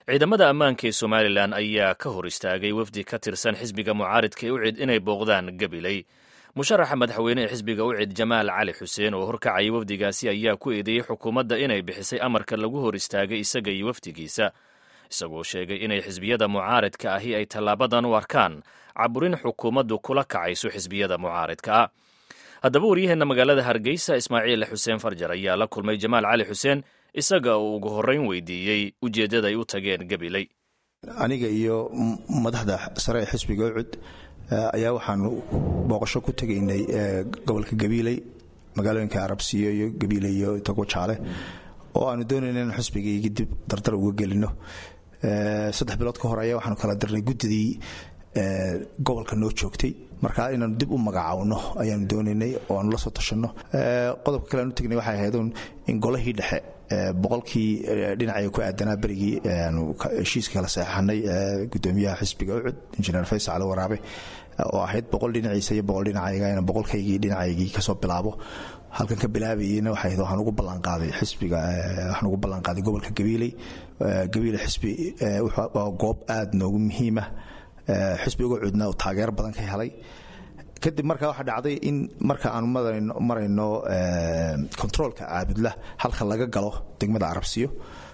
ciidamada ammaanka ee somalilan ayaa ka hor istaagay wafdi ka tirsan xisbiga mucaaridka ee ucid inay booqdaan gabiley musharaxa madaxweyne ee xisbiga ucid jamaal cali xuseen oo horkacayay wafdigaasi ayaa ku eedeeyey xukuumadda inay bixisay amarka lagu hor istaagay isaga iyo wafdigiisa isagoo sheegay inay xisbiyada mucaaridka ahi ay tallaabadan u arkaan caburin xukuumaddu kula kacayso xisbiyada mucaaridka ah haddaba waryaheenna magaalada hargeysa ismaaciil xuseen farjar ayaa la kulmay jamaal cali xuseen isaga uu ugu horreyn weydiiyey ujeeddada ay u tageen gabiley aniga iyo madaxda sare ee xisbiga ucud ayaa waxaanu booqasho ku tegaynay gobolka gabiiley magaalooyinka arabsiyo iyo gabiiley iyo tago jaale oo aanu doonayna inaan xisbigaygi dib dardar uga gelino saddex bilood ka hor ayaa waxaanu kala dirnay guddidii gobolka noo joogtay marka inaanu dib u magacaawno ayaanu doonaynay oo aanu la soo tashanno qodobka kale aanu tegnay waxay ahayd in golahii dhexe boqolkii dhinacay ku aadanaa berigii aanu heshiiska kala saxeixanay gudoomiyaha xisbiga ucud injineer faysal cali waraabe oo ahayd boqol dhinaciisa iyo boqol dhinacayga inaan boqolkaygii dhinacaygii kasoo bilaabo halkan ka bilaabayeyna waxay ahayd waxaan ugu ballanqaaday xisbiga waxaan ugu ballanqaaday gobolka gabiiley gabiile xisbi waa goob aada noogu muhiima xisbiga cudna uu taageero badan ka helay kadib markaa waxaa dhacday in marka aanu marayno kontaroolka caabudla halka laga galo degmada arabsiyo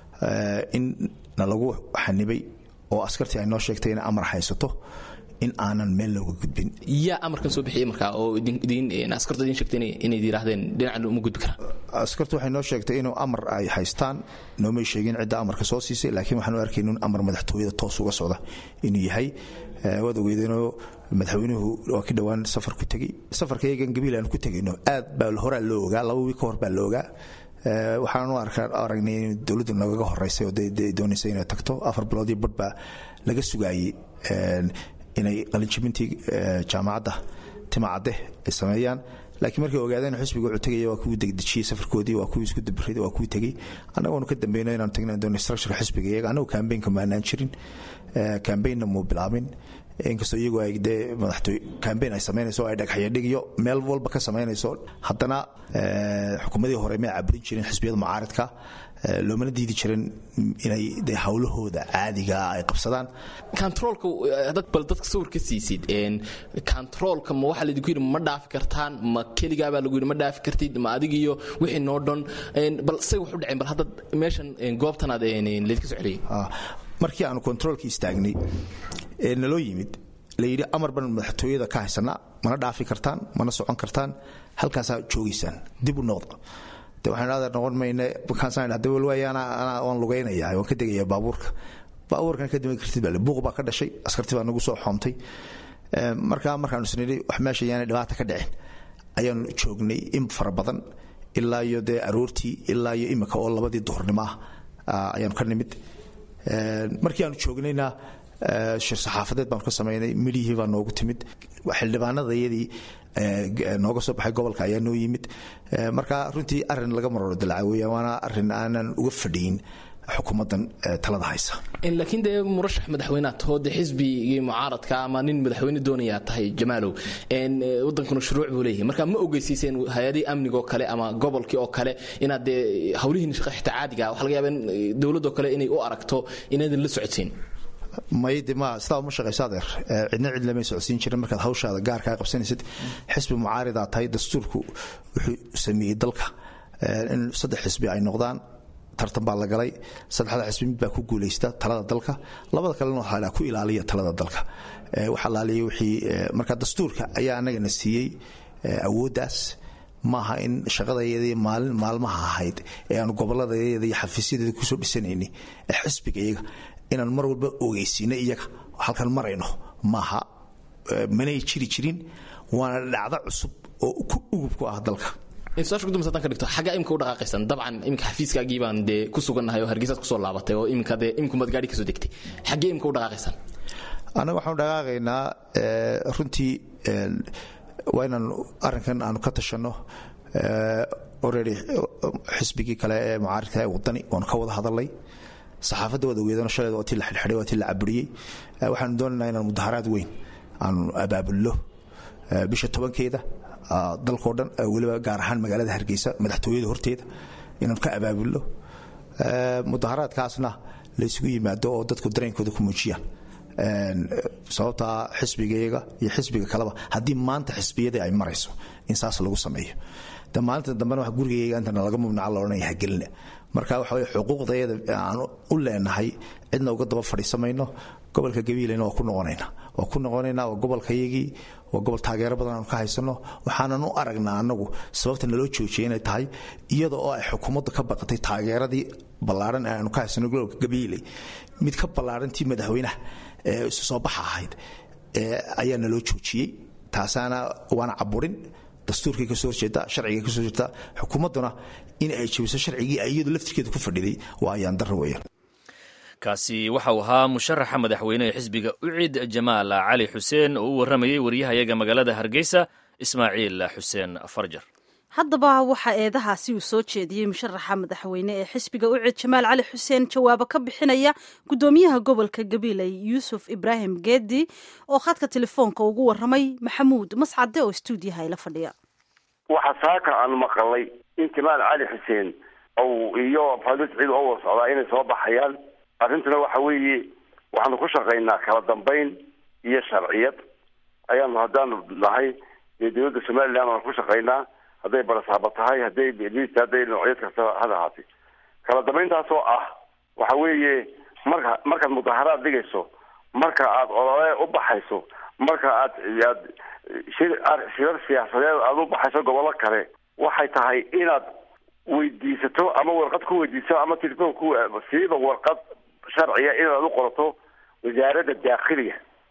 in na lagu xanibay oo askartii ay noo sheegtay inay amar haysato in aanan meel looga gudbin yaa amarkan soo bixiyey markaa oo askartu idin sheegtay inay yidhaahdeen dhinacan uma gudbi karaan askartu waxay noo sheegtay inuu amar ay haystaan noomay sheegin cidda amarka soo siisay laakiin waxaan u arkayna in amar madaxtooyada toos uga socda inuu yahay waad ogeydeenoo madaxweynuhu waa ki dhowaan safar ku tegey safarkayagan gabiil aan ku tegayno aad baa horaa loo ogaa laba wiil ka hor baa la ogaa waxaan u aragnay in dowladdu nagaga horeysay oo doonaysay inay tagto afar bilood iyo badh baa laga sugaayey inay qalinjibintii jaamacadda timacadde ay sameeyaan laakiin markay ogaadeen xisbiga wuxuu tegaya waa kuwii degdejiyey safarkoodii waa kuwii isku dabriday waa kuwii tegey annagoonu ka dambeyno inaanu tagna doonay structureka xisbiga iyaga annagu kambeynka maanaan jirin kambeynna muu bilaabin inkastoo iyagu ay dee madaxtooy kambeyn ay samaynayso ay dhagxyadhigiyo meel walba ka samaynayso haddana xukuumadii hore may caburin jirin xisbiyada mucaaridka loomana diidi jirin inay de howlahooda caadiga ay qabsadaan kontaroolka bal dadka sawir ka siisid kontaroolka ma waxaa laydinku yidhi ma dhaafi kartaan ma keligaabaa lagu yidhi ma dhaafi kartid ma adigiyo wixii noo dhan bal say wax u dhaceen bal hadda meeshan goobtanaad laydka soo celiyey markii aanu kontaroolka istaagnay ee naloo yimid layidhi amar ban madaxtooyada ka haysana mana dhaafi kartaan mana socon kartaan halkaasaa joogaysaan dib u noqda de waxaan adeer noqon mayne markaasaan hadda walwaaya anaa waan lugaynaya waan ka degaya baabuurka baabuurkan ka dima kartid baa buuq baa ka dhashay askarti baa nagu soo xoomtay markaa markaanu isnidhi wax meesha yaanay dhibaata ka dhicin ayaanu joognay in fara badan ilaa iyo dee aroortii ilaa iyo imika oo labadii duhurnimo ah ayaanu ka nimid markii aanu joognayna shir saxaafadeed baanu ka samaynay midhihii baa noogu timid xildhibaanadayadii nooga soo baxay gobolka ayaa noo yimid marka runtii arin laga maroro dilacay weya waana arin aanan uga fadhiyin xukuumaddan talada haysa laakiin dee murashax madaxweynead tahoo dee xisbigii mucaaradka ama nin madaxweyne doonayaa tahay jamaalow wadankuna shuruuc buu leeyahay marka ma ogeysiiseen hay-adihii amniga oo kale ama gobolkii oo kale inaad dee hawlihiin shaqa xitaa caadiga waxa laga yaaba in dowladoo kale inay u aragto inaadan la socodsiin mayde ma sidaa uma shaqayso adeer cidna cid lamay socodsiin jirin markaad hawshaada gaarkaa qabsanaysid xisbi mucaaridaa tahay dastuurku wuxuu sameeyey dalka in saddex xisbi ay noqdaan tartan baa la galay saddexda xisbi mid baa ku guulaysta talada dalka labada kalena waxaa ku ilaaliya talada dalka wax alaaliya wixii marka dastuurka ayaa annagana siiyey awooddaas maaha in shaqadayadii maalin maalmaha ahayd ee aanu gobolladayada iyo xafiisyadeeda kusoo dhisanayni ee xisbiga iyaga inaan mar walba ogeysiino iyaga halkan marayno maaha manay jiri jirin waana dhacdo cusub oo ugub ku ah dalka su-aasha kudambeysa hadan ka dhigto xaggaa imika u dhaqaaqaysan dabcan iminka xafiiskaagii baan dee ku sugannahay oo hargeysaad kusoo laabatay oo iminka dee imikumaad gaadhi kasoo degtay xaggee imika u dhaqaaqaysan annaga waxaanu dhaqaaqaynaa runtii waa inaan arrinkan aanu ka tashanno already xisbigii kale ee mucaaridka ee wadani waanu ka wada hadalnay saxaafadda wada weedano shaleed waa tii la xidhxidhay waa tii la caburiyey waxaanu doonaynaa inaan mudaharaad weyn aanu abaabulno bisha tobankeeda dalkao dhan weliba gaar ahaan magaalada hargeysa madaxtooyada horteeda inaanu ka abaabulno mudaharaadkaasna laysugu yimaado oo dadku dareenkooda ku muujiyaan sababtaa xisbigayaga iyo xisbiga kaleba haddii maanta xisbiyadii ay marayso in saas lagu sameeyo de maalinta dambena wa gurigayga intana laga mumnaca loodhanaya hagelina marka waxa weye xuquuqdayada aan u leenahay cidna uga daba fadhiisamayno gobolka gabiilena waa ku noqonayna waa ku noqonaynaa waa gobolkayagii waa gobol taageero badan aanu ka haysano waxaanan u aragnaa anagu sababta naloo joojiyay inay tahay iyada oo ay xukuumaddu ka baqatay taageeradii ballaaran ee aanu ka haysano gobolka gabiiley mid ka ballaarantii madaxweynaha ee isu soo baxa ahayd ayaa naloo joojiyey taasaana waana caburin dastuurkay kasoo horjeeda sharciga kasoo horjeeda xukuumadduna in ay jebiso sharcigii ay iyadu laftirkeeda ku fadhiday waa ayaan darro weeyaan kaasi waxa uu ahaa musharaxa madaxweyne ee xisbiga ucid jamaal cali xuseen oo u warramayey waryahayaga magaalada hargeysa ismaaciil xuseen farjar haddaba waxaa eedahaasi uu soo jeediyey musharaxa madaxweyne ee xisbiga ucid jamaal cali xuseen jawaabo ka bixinaya guddoomiyaha gobolka gabiley yuusuf ibraahim geedi oo khadka telefoonka ugu warramay maxamuud mascade oo stuudiyaha ila fadhiya waxaa saaka aan maqalay in jamaal cali xuseen iyo fadis ciid oo wada socdaa inay soo baxayaan arrintuna waxa weeye waxaanu ku shaqaynaa kala dambayn iyo sharciyad ayaanu haddaanu nahay iyo dowladda somaliland aanu ku shaqaynaa hadday barasaaba tahay hadday lista hadday noocyad kasta had ahaatay kala dambayntaas oo ah waxa weeye marka markaad mudaharaad dhigayso marka aad olole u baxayso marka aad aad shir shirar siyaasadeed aada u baxayso gobollo kale waxay tahay inaad weydiisato ama warqad ku weydiisato ama telefoon ku siiba warqad sharciga inaad u qorato wasaaradda daakhiliga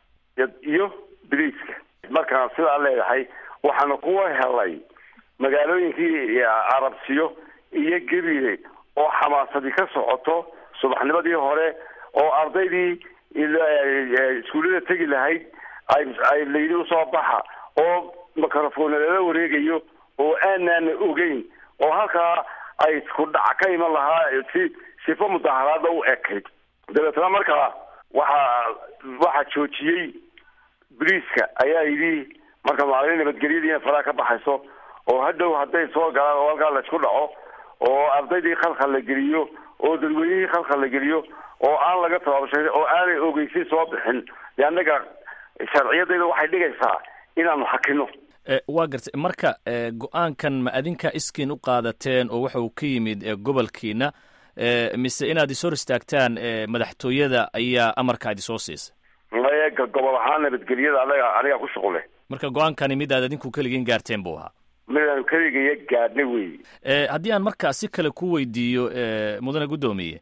iyo biliiska markaan sidaa leedahay waxaana kuwa helay magaalooyinkii carabsiyo iyo gebile oo xamaasadii ka socoto subaxnimadii hore oo ardaydii iskuullada tegi lahayd ay ay layidhi usoo baxa oo microphone lala wareegayo oo aanaan ogeyn oo halkaa ay isku dhac ka iman lahaa si sifo mudaharaada u ekayd dabeetna markaa waxaa waxaa joojiyey boliiska ayaa yidhi marka maalin nabadgelyadiina faraha ka baxayso oo hadhow hadday soo galaan oo halkaa laysku dhaco oo ardaydii khalkhal la geliyo oo dadweynihii khalkhal la geliyo oo aan laga tabaabashay oo aanay ogeysi soo bixin de annaga sharciyadayda waxay dhigaysaa inaanu hakino waa gartay marka go-aankan ma adinka iskiin u qaadateen oo waxa uu ka yimid gobolkiina mise inaad ishor istaagtaan madaxtooyada ayaa amarka ad isoo siisay maya gobol ahaan nabadgelyada anaga anigaa ku shuqul leh marka go-aankani mid aad adinku keligiin gaarteen buu ahaa midaanu keligaya gaadhnay wey haddii aan markaa si kale ku weydiiyo mudane guddoomiye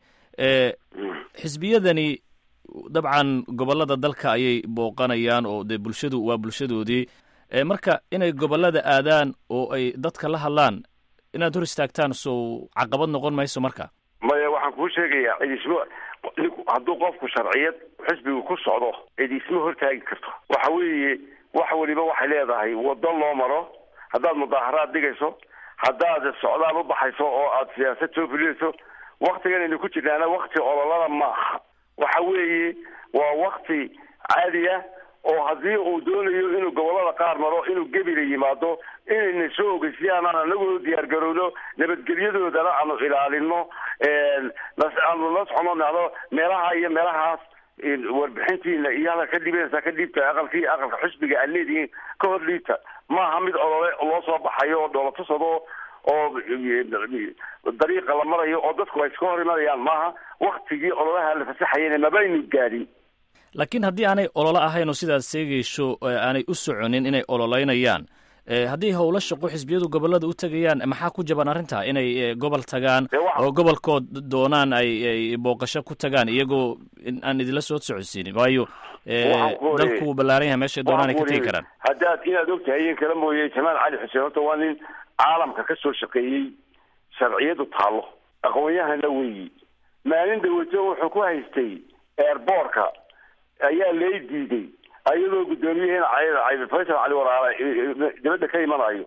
xisbiyadani dabcan gobolada dalka ayay booqanayaan oo dee bulshadu waa bulshadoodii marka inay gobolada aadaan oo ay dadka la hadlaan inaad hor istaagtaan sow caqabad noqon mayso marka maya waxaan kuu sheegayaa cidismo hadduu qofku sharciyad xisbigu ku socdo cidisma hortaagi karto waxa weeye wax waliba waxay leedahay waddo loo maro haddaad mudaaharaad dhigayso haddaad socdaal u baxayso oo aad siyaasad soo fulinayso waktigan aynu ku jirnaana wakti ololada maaha waxa weeye waa wakti caadi ah oo haddii uu doonayo inuu gobolada qaar maro inuu gebila yimaado inayna soo ogeysiyaan aan anagu diyaar garowno nabadgelyadoodana aanu ilaalino aanu la socono nado meelaha iyo meelahaas warbixintiina iyo hadal ka dhibanaysaa ka dhiibta aqalkii aqalka xisbiga aad leedihiin ka hor dhiibta maaha mid olole loo soo baxayo oo dhoolatusado oo dariiqa la marayo oo dadku ay iska hor imanayaan maaha waktigii ololaha la fasaxayana mabaynu gaadhin laakiin haddii aanay ololo ahayn oo sidaad sheegayso aanay u soconin inay ololeynayaan haddii howlo shaqo xisbiyadu gobolada u tegayaan maxaa ku jaban arrintaa inay gobol tagaan oo gobolkood doonaan ay booqasho ku tagaan iyagoo aan idinla soo socodsiinin waayo dalku wuu ballaaran yahay meeshay doonaan ay ka tegi karaan haddaad inaad ogtahay in kala mooye jamaal cali xuseen horta waa nin caalamka ka soo shaqeeyey sharciyadu taallo aqoon-yahana weeyi maalin dhaweto wuxuu ku haystay airboortka ayaa lay diiday ayadoo guddoomiyaheena faysal cali waraare dibadda ka imanayo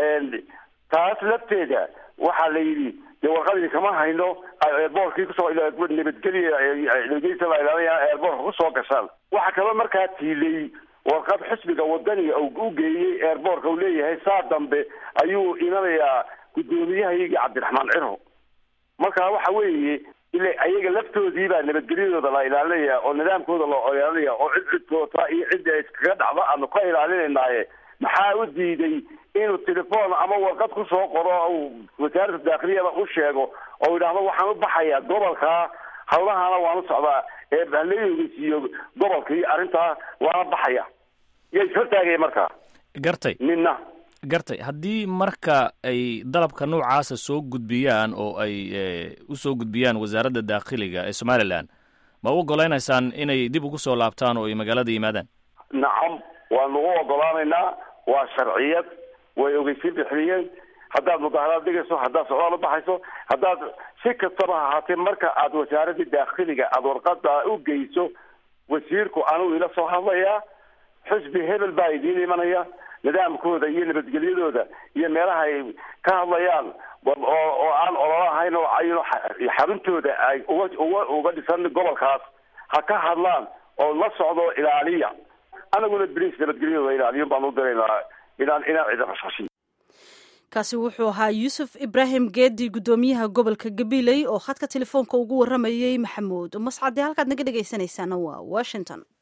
taas lafteeda waxaa la yidhi dee warqadii kama hayno airboortkii kusoo nabadgelya airboortka kusoo gashaan waxaa kaloo markaa tiilay warqad xisbiga wadaniga u geeyey airboortka uu leeyahay saa dambe ayuu imanayaa guddoomiyahayagii cabdiraxmaan ciro marka waxa weeye ila ayaga laftoodii baa nabadgelyadooda la ilaalinaya oo nidaamkooda loo ilaalinaya oo cid cidkoota iyo cidda iskaga dhacdo aanu ka ilaalinaynaye maxaa u diiday inuu telefoon ama warqad kusoo qoro u wasaaradda daakhiliyada u sheego oo yidhaahdo waxaan u baxayaa gobolka hawlahana waan u socdaa ee haleyogeysiiyo gobolkii arrintaa waana baxaya yaa ishortaagaya markaa gartay midna gartay haddii marka ay dalabka noocaasa soo gudbiyaan oo ay u soo gudbiyaan wasaaradda daakhiliga ee somalilan ma u ogoleynaysaan inay dib ugu soo laabtaan oo ay magaalada yimaadaan nacam waanu u ogolaanaynaa waa sharciyad way ogeysiin bixiyeen haddaad mudaharaad dhigayso haddaad socdaal u baxayso haddaad si kastaba ha ahaatee marka aad wasaaradda daakhiliga aada warqada u geyso wasiirku anugu ila soo hadlayaa xusbi hebel baa idiin imanaya nidaamkooda iyo nabadgelyadooda iyo meelaha ay ka hadlayaan oo aan ololo ahayn oo ayno xaruntooda ay uga uga uga dhisan gobolkaas ha ka hadlaan oo la socdo ilaaliya anaguna bris nabadgelyadooda ilaaliyo baan u diraynaa inaan inaan cidi qashqashin kaasi wuxuu ahaa yuusuf ibraahim geedi guddoomiyaha gobolka gabiley oo khadka telefoonka ugu waramayey maxamuud mascade halkaad naga dhegaysanaysaana waa washington